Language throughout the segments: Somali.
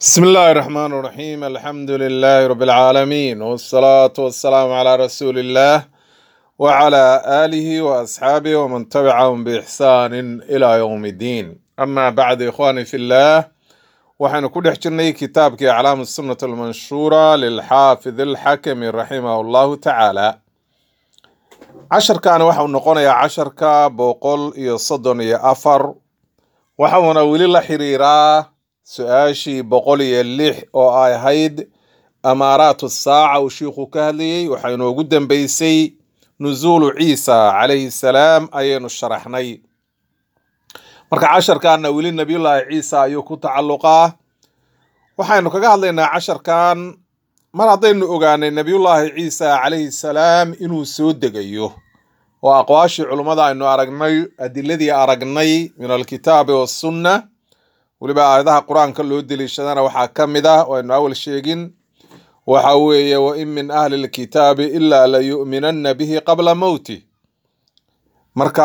بسم الله الرحمن الرحيم الحمد لله رب العالمين والصلاة والسلام على رسول الله وعلى آله وأصحابه ومن تبعهم بإحسان إلى يوم الدين أما بعد إخواني في الله waxaynu ku dhex jirnay kitaabkii aclaamu sunnat almanshuura lilxaafid alxakami raximahu allahu tacaala casharkan waxau noqonayaa casharka boqol iyo soddon iyo afar waxauna weli la xiriiraa su-aashii boqol iyo lix oo ay ahayd amaaraatu saaca uu shiikhu ka hadlayey waxaa inoogu dambeysay nusuulu ciisa calayhi salaam ayaynu sharaxnay marka casharkanna weli nabiyullaahi ciisa ayuu ku tacalluqaa waxaynu kaga hadlaynaa casharkan mar haddaynu ogaanay nabiyullaahi ciisa calayhi salaam inuu soo degayo oo aqwaashii culummada aynu aragnay adiladii aragnay min alkitaabi wassunna weliba aayadaha qur-aanka loo deliishadana waxaa ka mid ah oo aynu awal sheegin waxa weeye wain min ahli lkitaabi ilaa layu'minanna bihi qabla mowti marka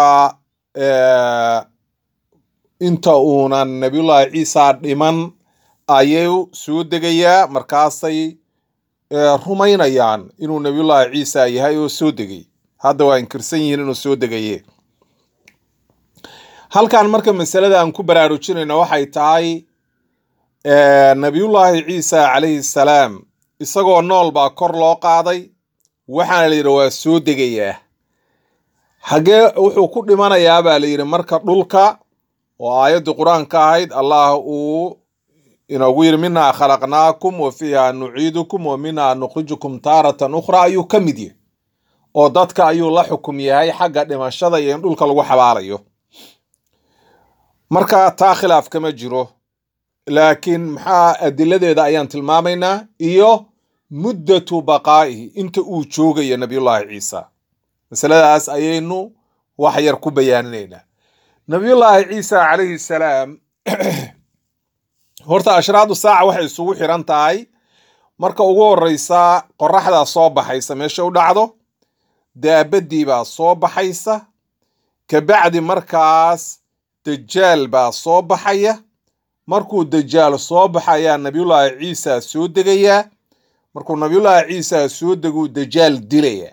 inta uunan nabiyullaahi ciisa dhiman ayuu soo degayaa markaasay rumaynayaan inuu nabiyullaahi ciisa yahay oo soo degay hadda waa inkirsan yihiin inuu soo degaye halkan marka masalada aan ku baraarujinayno waxay tahay nabiyullaahi ciisa calayhi salaam isagoo nool baa kor loo qaaday waxaana la yidhi waa soo degayaa hagee wuxuu ku dhimanayaa baa la yidhi marka dhulka oo aayaddii qur-aanka ahayd allah uu inoogu yidhi minhaa khalaqnaakum wa fiiha nuciidukum wa minhaa nukhrijukum taaratan ukhra ayuu ka mid yahay oo dadka ayuu la xukum yahay xagga dhimashada iyo in dhulka lagu xabaalayo marka taa khilaaf kama jiro laakiin maxaa adiladeeda ayaan tilmaamaynaa iyo muddatu baqaa'ihi inta uu joogayo nabiyullaahi ciisa masaladaas ayaynu wax yar ku bayaaninaynaa nabiyullaahi ciisa calayhi salaam horta ashraadu saaca waxay isugu xiran tahay marka ugu horeysa qoraxdaa soo baxaysa meesha u dhacdo daabadii baa soo baxaysa kabacdi markaas dajaal baa soo baxaya markuu dajaal soo baxayaa nabiyullaahi ciisa soo degayaa markuu nabiyullaahi ciisa soo deguu dajaal dilaya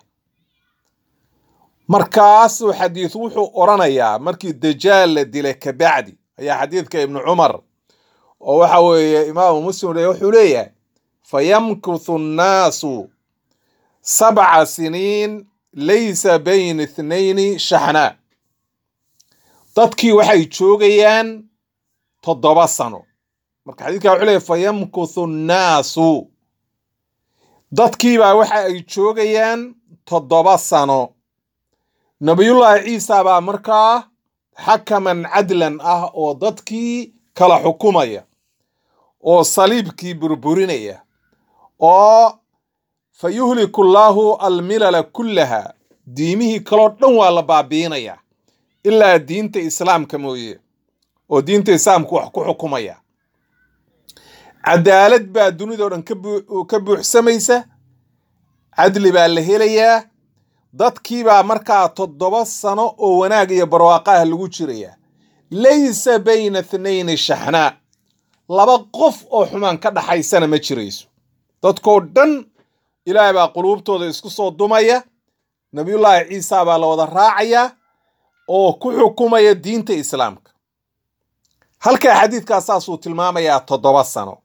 markaasuu xadiid wuxuu odhanayaa markii dajaal la dilay kabacdi ayaa xadiidka ibnu cumar oo waxa weeye imaamu muslim wuxuu leeyahay fayamkuthu nnaasu sabca siniin laysa bayna ithnayni shaxnaa dadkii waxay joogayaan toddoba sano marka xadiidka wuxuu leeyahy fayamkuthu nnaasu dadkiibaa waxa ay joogayaan toddoba sano nabiyullaahi ciisa baa markaa xakaman cadlan ah oo dadkii kala xukumaya oo saliibkii burburinaya oo fa yuhliku llaahu almilala kullaha diimihii kaloo dhan waa la baabiinaya ilaa diinta islaamka mooye oo diinta islaamka wax ku xukumaya cadaalad baa dunidao dhan ka buuxsamaysa cadli baa la helayaa dadkiibaa markaa toddoba sano oo wanaag iyo barwaaqaha lagu jiraya laysa bayna ithnayni shaxnaa laba qof oo xumaan ka dhaxaysana ma jirayso dadkoo dhan ilaahay baa quluubtooda isku soo dumaya nabiyullaahi ciisa baa la wada raacayaa oo ku xukumaya diinta islaamka halkaa xadiidkaas saasuu tilmaamayaa toddoba sano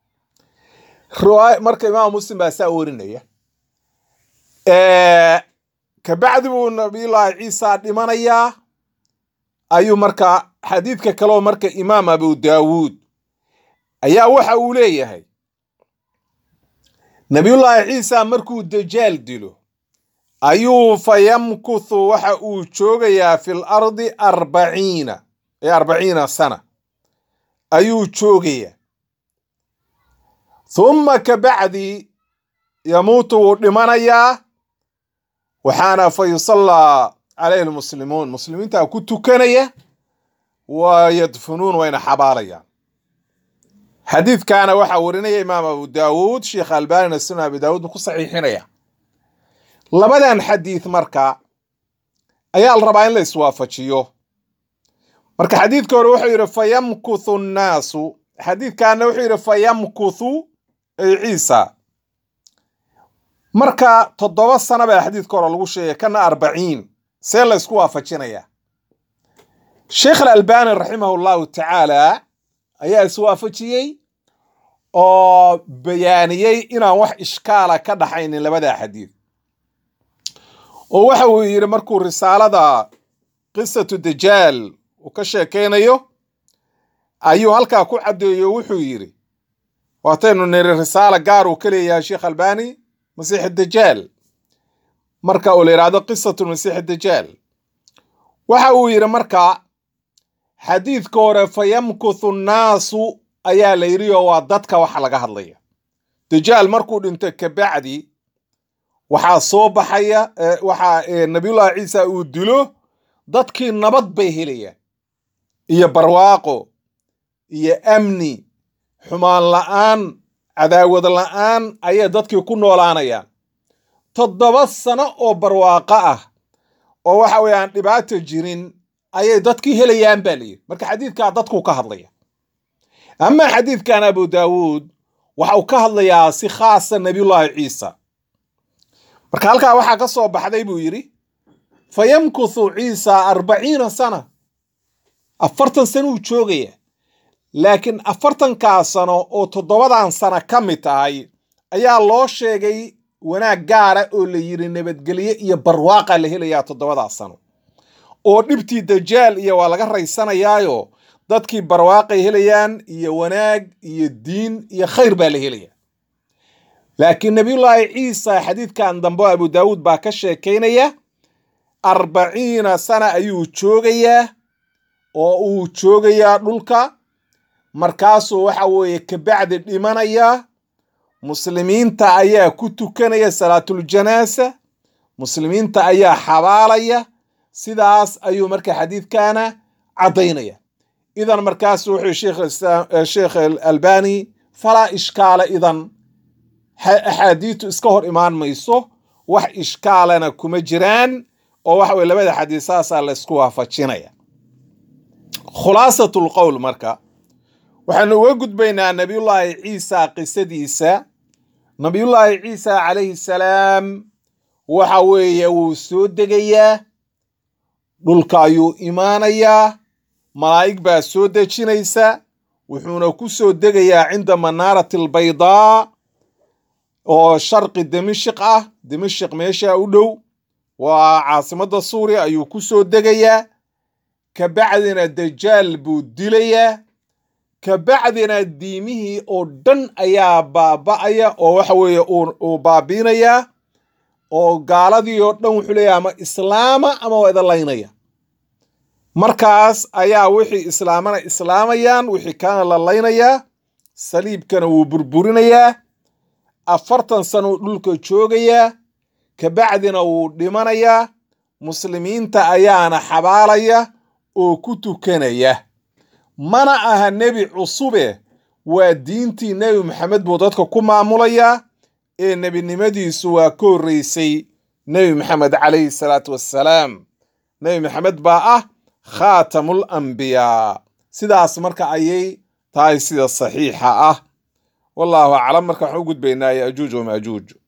marka imaam muslim baa saa warinaya kabacdi buu nabiyullaahi ciisa dhimanayaa ayuu markaa xadiidka kaleo marka imaam abu daawuud ayaa waxa uu leeyahay nabiyullaahi ciisa markuu dajaal dilo ayuu fa yamkuthu waxa uu joogayaa fil ardi arbaciina ee arbaciina sana ayuu joogayaa humma kabacdi yamuutu wuu dhimanayaa waxaana fa yusallaa calayhi lmuslimuun muslimiintaa ku tukanaya wa yadfunuun wayna xabaalayaan xadiidkaana waxaa warinaya imaam abu daawuud sheekh albanina sunan abi daawuud buu ku saxiixinaya labadan xadiid marka ayaa la rabaa in la iswaafajiyo marka xadiidka hore wuxuu yidhi fayamkuthu nnaasu xadiidkaana wuxuu yidhi fayamkuthu ay ciisa marka toddoba sano baa xadiidka hore lagu sheegay kana arbaciin see la ysku waafajinaya sheekh alalbani raximah llahu tacaala ayaa iswaafajiyey oo bayaaniyey inaan wax ishkaala ka dhaxaynin labada xadiid oo waxa uu yidhi markuu risaalada qisatu dajaal uu ka sheekaynayo ayuu halkaa ku caddeeyo wuxuu yidhi waataynu niri risaala gaar uu ka leeyahay sheekh albani masiix dajaal marka uu la yidhahdo qisatu masiix dajaal waxa uu yidhi marka xadiidka hore fayamkuthu nnaasu ayaa la yidhi oo waa dadka waxa laga hadlaya dajaal markuu dhinto kabacdi waxaa soo baxaya waxaa nabiyullahi ciisa uu dilo dadkii nabad bay helayaan iyo barwaaqo iyo amni xumaan la'aan cadaawad la'aan ayay dadkii ku noolaanayaan toddoba sano oo barwaaqo ah oo waxa weeye aan dhibaato jirin ayay dadkii helayaan baa layidhi marka xadiidkaa dadkuu ka hadlaya amaa xadiidkan abu daawuud waxa uu ka hadlayaa si khaasa nabiyullaahi ciisa marka halkaa waxaa ka soo baxday buu yidhi fa yamkuthu ciisa arbaciina sana afartan sano uu joogaya laakiin afartankaa sano oo toddobadan sano ka mid tahay ayaa loo sheegay wanaag gaara oo la yidhi nabadgelye iyo barwaaqa la helayaa toddobadaa sano oo dhibtii dajaal iyo waa laga raysanayaayo dadkii barwaaqay helayaan iyo wanaag iyo diin iyo khayr baa la helaya laakiin nabiyullaahi ciisa xadiidkan dambe abu daawuud baa ka sheekaynaya arbaciina sana ayuu joogayaa oo uu joogayaa dhulka markaasuu waxa weeye kabacdi dhimanaya muslimiinta ayaa ku tukanaya salaatuljanaasa muslimiinta ayaa xabaalaya sidaas ayuu marka xadiidkana caddaynaya idan markaasu wuxuu sheekh albani falaa ishkaala idan axaadiitu iska hor imaan mayso wax ishkaalana kuma jiraan oo waxa weye labada xadiis saasaa laysku waafajinaya khulaasatu lqowl marka waxaanu uga gudbaynaa nabiyullaahi ciisa qisadiisa nabiyullaahi ciisa calayhi salaam waxa weeye wuu soo degayaa dhulka ayuu imaanayaa malaa'ig baa soo dejinaysa wuxuuna ku soo degayaa cinda manaarati albaydaa oo sharqi dimashik ah dimashik meesha u dhow waa caasimadda suuriya ayuu ku soo degayaa kabacdina dajaal buu dilayaa kabacdina diimihii oo dhan ayaa baaba'aya oo waxa weeye uu baabiinayaa oo gaaladii oo dhan wuxuu leeyahay ama islaama ama waa idalaynaya markaas ayaa wixii islaamana islaamayaan wixii kaana la laynayaa saliibkana wuu burburinayaa afartan sano dhulka joogayaa kabacdina wuu dhimanayaa muslimiinta ayaana xabaalaya oo ku tukanaya mana aha nebi cusube waa diintii nebi maxamed buu dadka ku maamulayaa ee nebinimadiisu waa ka horreysay nebi maxamed calayhi salaatu wassalaam nebi maxamed baa ah khaatamul ambiyaa sidaas marka ayay tahay sida saxiixa ah wallaahu aclam marka waxaan u gudbaynaa yajuuj wamaajuuj